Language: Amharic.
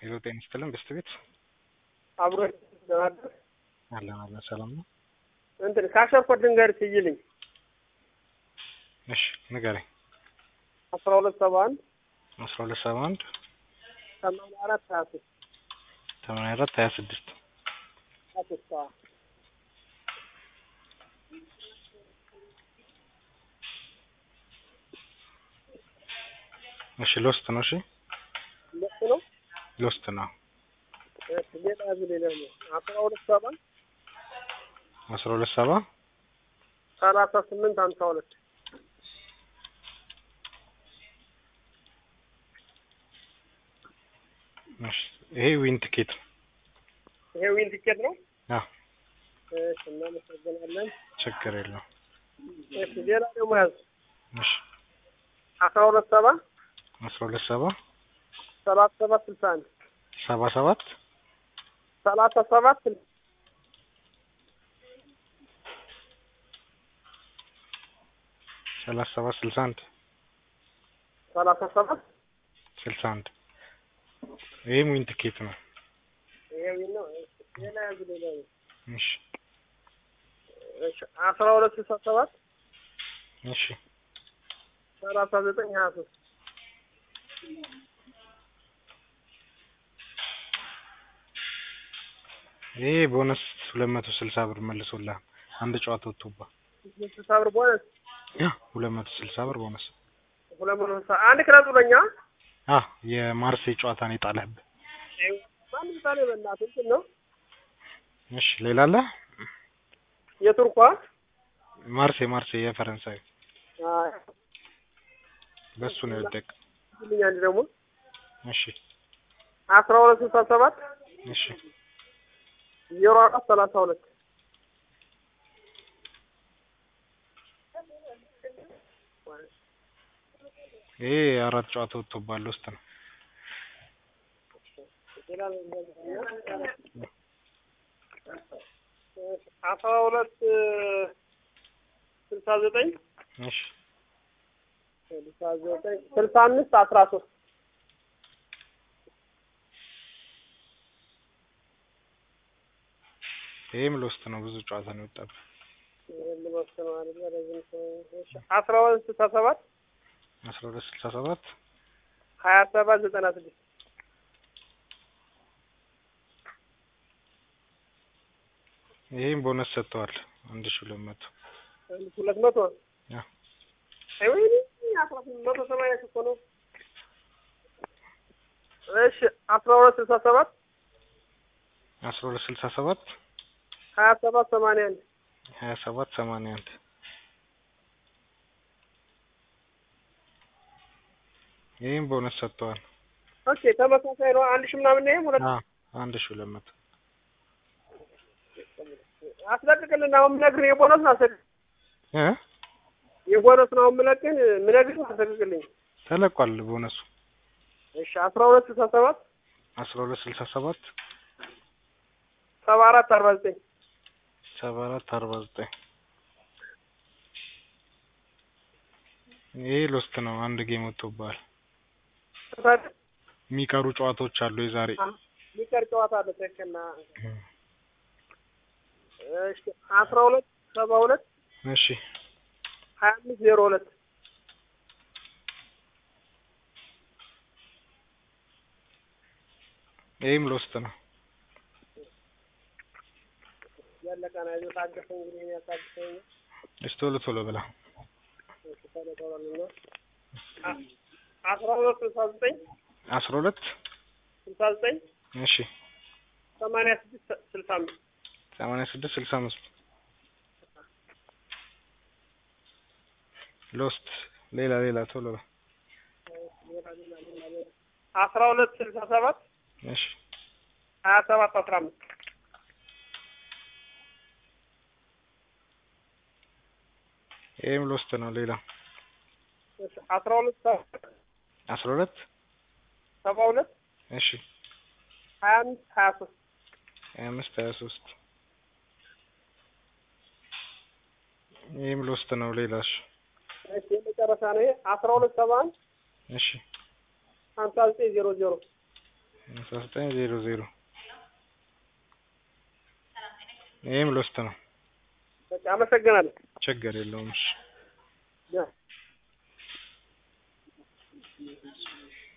ሄሎ ጤና ይስጥልን በስት ቤት አብሮ ለማድረግ አለን አለን ሰላም ነው። እንትን ካሸርኮት ድንገር ትይልኝ እሺ ንገረኝ። አስራ ሁለት ሰባ አንድ አስራ ሁለት ሰባ አንድ ሰማንያ አራት ሀያ ሶስት ሰማንያ አራት ሀያ ስድስት ሀያ ሶስት አዎ። እሺ ሎስት ነው። እሺ ሁለት ነው። ሎስት ነው። እሺ ሌላ ያዝ ሌላ ነው አስራ ሁለት ሰባ አስራ ሁለት ሰባ ሰላሳ ስምንት ሀምሳ ሁለት እሺ ይሄ ዊን ቲኬት ነው። ይሄ ዊን ቲኬት ነው። አዎ እሺ እናመሰግናለን። ችግር የለውም። እሺ ሌላ ደግሞ ያዝ እሺ አስራ ሁለት ሰባ አስራ ሁለት ሰባ ሰላሳ ሰባት ስልሳ አንድ ሰባ ሰባት ሰላሳ ሰባት ስልሳ ሰላሳ ሰባት ስልሳ አንድ ሰላሳ ሰባት ስልሳ አንድ ይሄም ዊን ቲኬት ነው። ይሄ ዊን ነው። እሺ ሌላ ያዝ ሌላ ነው እሺ እሺ አስራ ሁለት ስልሳ ሰባት እሺ ሰላሳ ዘጠኝ ሀያ ሶስት ይሄ ቦነስ ሁለት መቶ ስልሳ ብር መልሶልሃል። አንድ ጨዋታ ወጥቶብሃል። ስልሳ ብር ቦነስ ያ ሁለት መቶ ስልሳ ብር ቦነስ ሁለት መቶ ስልሳ አንድ ክለብ ብለኛ አ የማርሴይ ጨዋታ ነው የጣለህብህ። ማን ምሳሌ በእናትህ እንትን ነው እሺ ሌላ አለ? የቱርኳ ማርሴይ ማርሴይ የፈረንሳይ አይ በሱ ነው የወደቅ። ልኛ አንድ ደግሞ እሺ አስራ ሁለት ስልሳ ሰባት እሺ ዜሮ አራት ሰላሳ ሁለት ይሄ አራት ጨዋታ ወጥቶብሃል ውስጥ ነው። አስራ ሁለት ስልሳ ዘጠኝ እሺ ስልሳ ዘጠኝ ስልሳ አምስት አስራ ሶስት ይሄም ሎስት ነው። ብዙ ጨዋታ ነው የወጣብህ። አስራ ሁለት ስልሳ ሰባት አስራ ሁለት ስልሳ ሰባት ሀያ ሰባት ዘጠና ስድስት ይሄም ቦነስ ሰጥተዋል። አንድ ሺህ ሁለት መቶ አንድ ሺህ ሁለት መቶ ያ አይ ወይኔ አስራ ስምንት መቶ ሰማንያ እኮ ነው። እሺ አስራ ሁለት ስልሳ ሰባት አስራ ሁለት ስልሳ ሰባት ሀያ ሰባት ሰማንያ አንድ ሀያ ሰባት ሰማንያ አንድ ይህም ቦነስ ሰጥተዋል። ኦኬ ተመሳሳይ ነው። አንድ ሺህ ምናምን ነው። ይሄም ሁለት አ አንድ ሺህ ሁለት መቶ አስለቅቅልን። አሁን የምነግርህ የቦነስ ነው። አስለቅቅ እ የቦነስ ነው የምነግርህ የምነግርህ አስለቅቅልኝ። ተለቋል ቦነሱ እሺ አስራ ሁለት ስልሳ ሰባት አስራ ሁለት ስልሳ ሰባት ሰባ አራት አርባ ዘጠኝ ሰባ አራት አርባ ዘጠኝ ይሄ ሎስት ነው። አንድ ጌም ወጥቶብሃል። የሚቀሩ ጨዋታዎች አሉ የዛሬ ሚቀር ጨዋታ አለ። ትክክል ነህ። እሺ አስራ ሁለት ሰባ ሁለት እሺ ሀያ አምስት ዜሮ ሁለት ይህም ሎስት ነው። ያለቀ ነው። አይዞህ ታገሰኝ። እንግዲህ እኔ ያታግሰኝ እሺ ቶሎ ቶሎ ብላ እሺ ቶሎ ቶሎ ነው። አ- አስራ ሁለት ስልሳ ዘጠኝ አስራ ሁለት ስልሳ ዘጠኝ እሺ ሰማንያ ስድስት ስልሳ አምስት ሰማንያ ስድስት ስልሳ አምስት ሎስት ሌላ ሌላ ቶሎ በል አስራ ሁለት ስልሳ ሰባት እሺ ሀያ ሰባት አስራ አምስት ይህም ሎስት ነው። ሌላ እሺ አስራ ሁለት ሰባ- አስራ ሁለት ሰባ ሁለት እሺ ሀያ አምስት ሀያ ሶስት ሀያ አምስት ሀያ ሶስት ይህም ሎስት ነው። ሌላ እሺ እሺ የመጨረሻ ነው ይሄ አስራ ሁለት ሰባ አንድ እሺ ሀምሳ ዘጠኝ ዜሮ ዜሮ አስራ ዘጠኝ ዜሮ ዜሮ ይህም ሎስት ነው። በቃ አመሰግናለሁ። ችግር የለውም። እሺ ያ